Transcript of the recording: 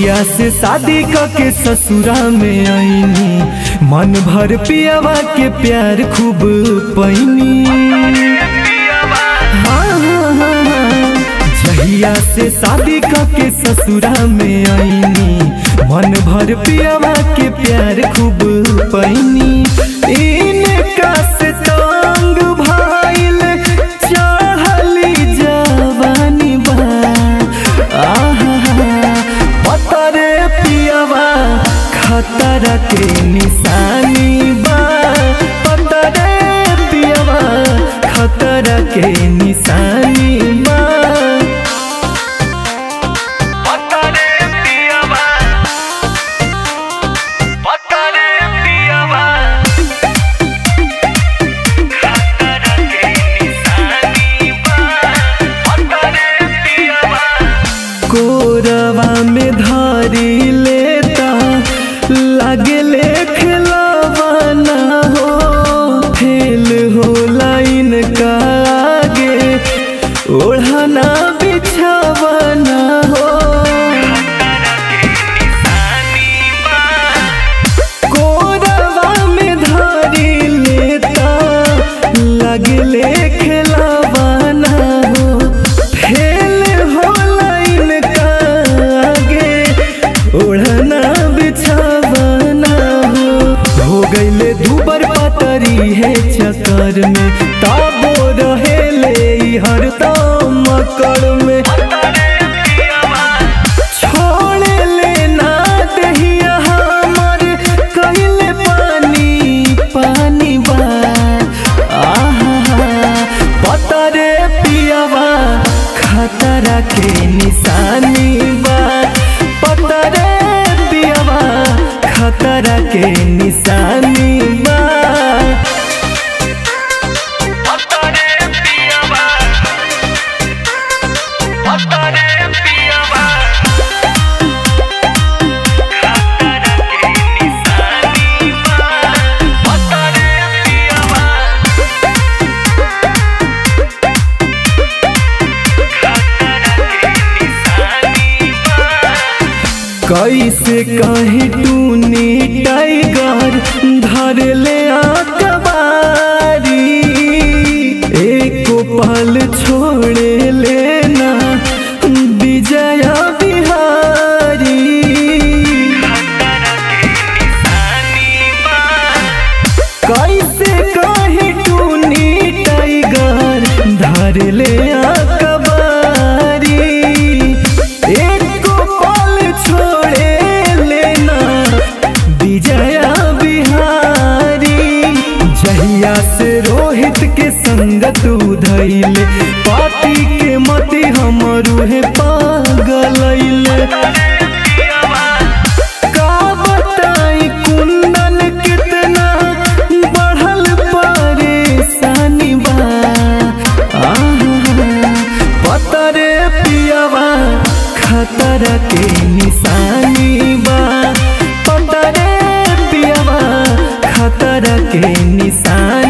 जहिया से शादी क के ससुरा में आईनी मन भर पियावा के प्यार खूब पैनी हाँ, हाँ, हाँ, हाँ। जहिया से शादी क के ससुरा में आईनी मन भर पियावा के प्यार खूब पैनी इनका से तंग भाईल चढ़ली जवानी बा आहा पतरे पियावा खतरा के निशानी बा पतरे पियावा खतरा के निशानी बा पतरे पियावा पतरे पियावा खतरा के निशानी बा पतरे पियावा कोरवा में धारी लेता लागे ले खिलावाना हो फेल हो लाइन का आगे ओढ़ाना बिछावाना हो कोरवा में धारी लेता लगले खिलावाना हो फेल हो लाइन का आगे ओढ़ना बिछावाना हो हो गईले दुबर पतरी है चक्कर में ताबो रहेले ई हरदम मकर में छोड़े लेना दहिया हमर कहिले पानी पानी बा आहा पतरे पियावा खतरा के निशानी बा पतरे पियावा खतरा के निशानी बा पतरे पियावा पतरे पियावा खतरा के निशानी बा पतरे पियावा खतरा के निशानी बा कैसे कहे टूनी टाइगर धर ले आकबारी एको पल छोड़े लेना विजया बिहारी कैसे कहे टूनी टाइगर धर ले आकबारी एको पल छोड़े लेना विजया बिहारी जहिया से रोहित के संगत उधैले पापी के मति हमरू है पागलैले का बताई कुंदन कितना बढ़ल परेशानी बा आहा, पतरे पियावा खतरा के निशानी बा पतरे पियावा खतरा के निशानी